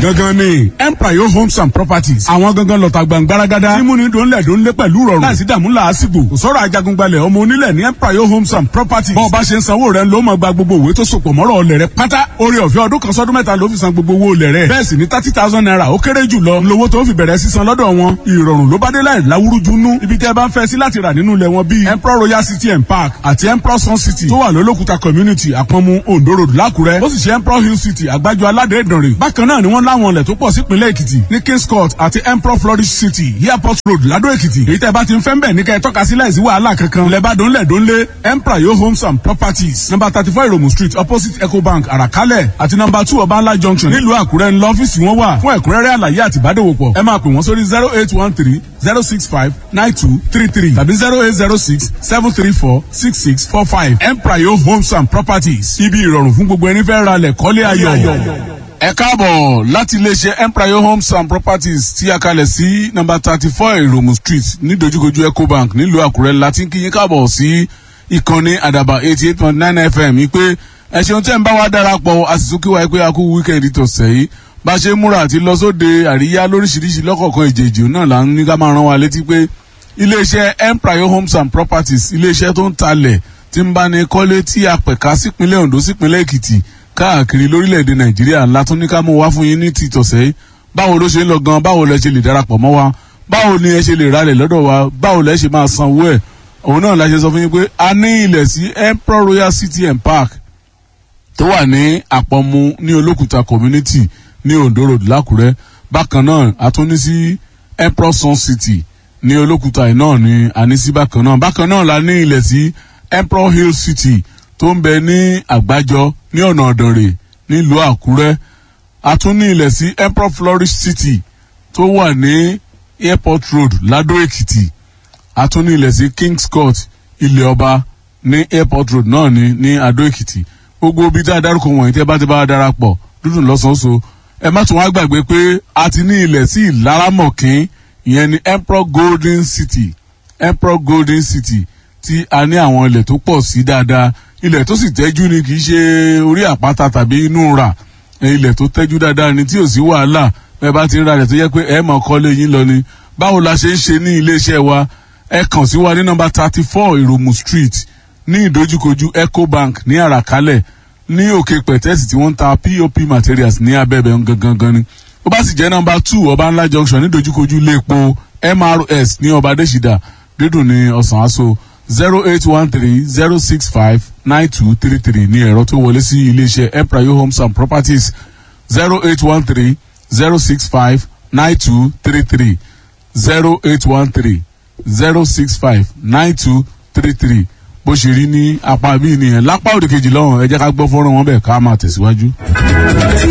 gangan ni empire homes and properties àwọn gangan lọ́ta gbàngbáragádá tí múni dòńlẹ̀ dòńlẹ̀ pẹ̀lú rọrùn láìsí dààmú làásìgbò kò sọ̀rọ̀ ajagungbalẹ̀ ọmọ onílẹ̀ ní empire homes and properties bọ́ọ̀ bá ṣe ń sanwó rẹ̀ ló máa gba gbogbo òwe tó sopọ̀ mọ́rọ̀ ọlẹ̀ rẹ̀ pátá orí ọ̀fẹ́ ọdún kan sọ́dún mẹ́ta ló fi san gbogbo owó olẹ̀ rẹ̀ bẹ́ẹ̀ sì ni thirty thousand naira ó kéré jù lọ lówó tó fi bẹ̀rẹ̀ sísan lọ́dọ̀ wọn ìrọ̀rùn ló bá dé láì láwúrúju nú ibi tẹ́ ẹ bá ń fẹ́ sí láti rà nínú ilẹ̀ wọn bíi emperor royal city and park àti emperor sun city tó wà lólókùta community àpọ̀nmu ondo road lákùrẹ́ ó sì ṣe emperor hill city àgbájọ aládé ìdànrè bákan náà ni wọ́n láwọn ilẹ̀ tó pọ̀ sípínlẹ̀ èkìtì ní kings court àti emperor flourish city airport road ládó èkìtì èyí tẹ́ bá ti ń fẹ́ ń bẹ̀ ní kẹ́ ẹ tọ́ka sí láìsí wàhálà kankan ilẹ̀ bá dónlẹ̀ dónlé emperor yo homes and properties number thirty four iromu street opposite ecobank àràkálẹ̀ àti number two ọbànlá junction nílùú àkúrẹ́ ńlọ ọ́fíìsì wọn wà fún ẹ̀kúnrẹ́rẹ́ àlàyé àti ìbádòwòpọ̀ ẹ máa pè wọ́n sórí zero eight one three zero six five nine two three three tàbí zero eight zero six seven three four six six four five emprayo homes and properties ibi ìrọ̀rùn fún gbogbo ẹni fẹ́ ra lẹ̀ kọ́lé ayọ̀. ẹ káàbọ̀ láti iléeṣẹ́ emprayo homes and properties tí a kalẹ̀ sí nọ́mbà thirty four ìròmù street ní dojúkojú ecobank nílùú àkúrẹ́ láti kí yín káàbọ̀ sí ìkànnì àdàbà eighty eight point nine fm yìí pé ẹ ṣeun tẹ́ ń bá wa darapọ̀ a sì tún kí wa pé a kú wíkẹ́ndì tọ̀sẹ̀ yìí bá ṣe múra àti lọ sóde àríyá lóríṣiríṣi lọ́kọ̀ọ̀kan ìjèjì náà là ń ní ká máa rán wa létí pé iléeṣẹ́ empire homes and properties iléeṣẹ́ tó ń talẹ̀ tí ń bá ní kọ́lé tí a pẹ̀ka sípínlẹ̀ ondo sípínlẹ̀ èkìtì káàkiri lórílẹ̀‐èdè nàìjíríà ńlá tó ní ká mú wá fún yín ní ti tọ̀sẹ̀ yìí báwo ló ṣe ń lọ gan báwo lẹ ṣe lè darapọ̀ mọ́ wa báwo ni ẹ ṣe lè ralẹ̀ lọ́dọ̀ wa báwo lẹ ṣe máa san owó ẹ̀ òun náà la ṣe sọ fún yín pé a ní ilẹ̀ sí emperor royal city and park tó wà ní àpọ̀mù ní olókùta community ní ondo road lákùrẹ́ bákan náà a tún ní sí emperor sun city ní olókùta yìí náà ní ànísí bákan náà bákan náà la ní ilẹ̀ sí emperor hill city tó ń bẹ ní àgbájọ ní ọ̀nà ọ̀dọ̀rẹ̀ nílùú àkúrẹ́ a tún ní ilẹ̀ sí emperor flourish city tó wà ní airport road ládó èkìtì a tún ní ilẹ̀ sí kings court ilẹ̀ ọba ní airport road náà ní ní adó èkìtì gbogbo ibi tí a dárúkọ wọ̀nyí tẹ́ bá ti bá a darapọ̀ dúdú lọ́sọ̀ọ́sọ ẹ má tún wá gbàgbé pé a ti ní ilẹ̀ sí ìlaramọ̀kín ìyẹn ní emperor golden city emperor golden city tí a ní àwọn ilẹ̀ tó pọ̀ sí dáadáa ilẹ̀ tó sì tẹ́jú ni kì í ṣe orí àpáta tàbí inú rà ilẹ̀ tó tẹ́jú dáadáa ni tí ò sí wàhálà bẹ́ẹ̀ bá ti ń ra rẹ̀ tó yẹ pé ẹ mọ̀ kọ́lé yín lọ ni báwo la ṣe ń ṣe ní iléeṣẹ́ wa ẹ kàn sí wa ní nọmba thirty four ìròmù street ní ìdojúkojú ecobank ní àràkálẹ̀ ní òkè pẹ̀tẹ́sì tí wọ́n ń ta pop materials ní abẹ́bẹ̀ gangan ni ó bá sì jẹ́ nọmba two ọba ńlá junction ní ìdojúkojú iléepo mrs ní ọba adésìdá dídùn ní ọ̀sán aṣọ zero eight one three zero six five nine two three three ní ẹ̀rọ tó wọlé sí iléeṣẹ́ emprayo homes and properties zero eight one three zero six five nine two three three zero eight one three zero six five nine two three three bó ṣe rí ní apá bíi nìyẹn lápá òdìkejì lọ́wọ́ ẹ jẹ́ ká gbọ́ fọ́nrán wọn bẹ́ẹ̀ ká máa tẹ̀síwájú.